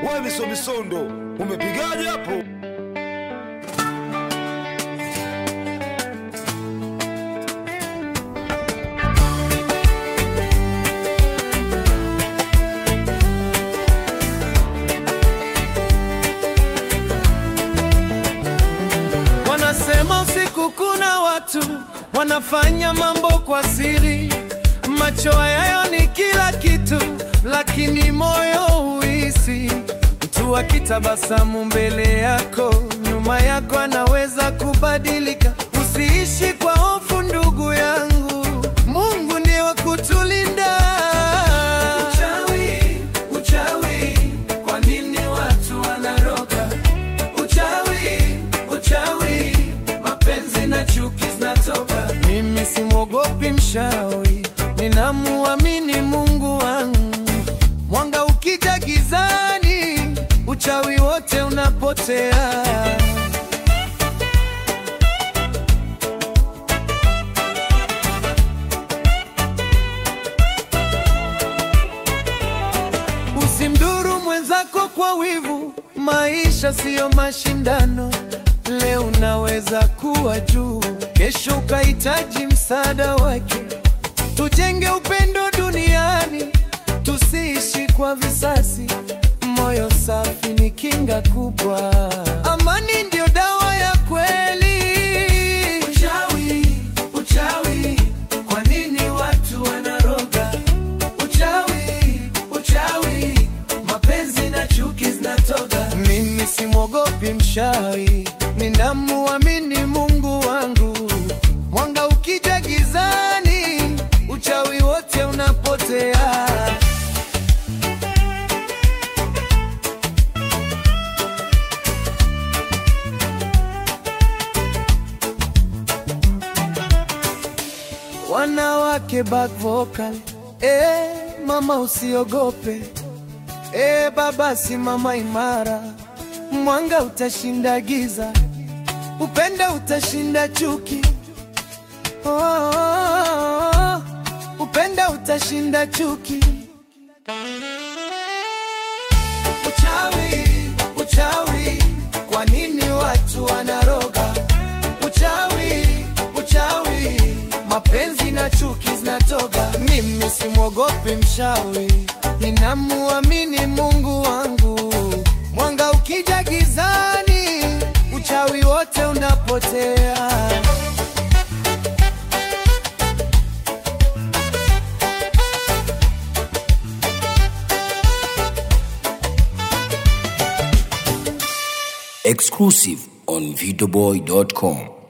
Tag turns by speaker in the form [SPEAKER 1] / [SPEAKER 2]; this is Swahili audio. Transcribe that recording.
[SPEAKER 1] wewe misomisondo umepigaje hapo?
[SPEAKER 2] Wanasema usiku kuna watu wanafanya mambo kwa siri, macho yayo ni kila kitu, lakini moyo huisi. Mtu akitabasamu mbele yako, nyuma yako anaweza kubadilika. Usiishi kwa hofu, ndugu yangu, Mungu ndiye wa kutulinda. Uchawi, uchawi, kwa nini watu wanaroga? Uchawi, uchawi, mapenzi na chuki zinatoka. Mimi simwogopi mchawi, ninamuamini Mungu wangu. Mwanga ukija gizani, uchawi wote unapotea. Usimdhuru mwenzako kwa wivu, maisha siyo mashindano. Leo unaweza kuwa juu, kesho ukahitaji msaada wake. Tujenge upendo duniani, tusiishi kwa visasi. Moyo safi ni kinga kubwa, amani ndio dawa ya kweli. Uchawi, uchawi, kwa nini watu wanaroga? Uchawi, uchawi, mapenzi na chuki zinatoka. Mimi simwogopi mchawi, ninamuamini Mungu wangu. Mwanga ukija gizani, uchawi wote unapotea. Wanawake back vocal, eh, mama usiogope, eh, baba simama imara, mwanga utashinda giza, upendo utashinda chuki, oh, oh, oh, upendo utashinda chuki. Uchawi, uchawi, kwa nini watu wanaroga? Uchawi, uchawi, mapenzi na chuki zinatoka. Mimi simwogopi mchawi, ninamuamini Mungu wangu. Mwanga ukija gizani, uchawi wote unapotea.
[SPEAKER 3] Exclusive on videoboy.com.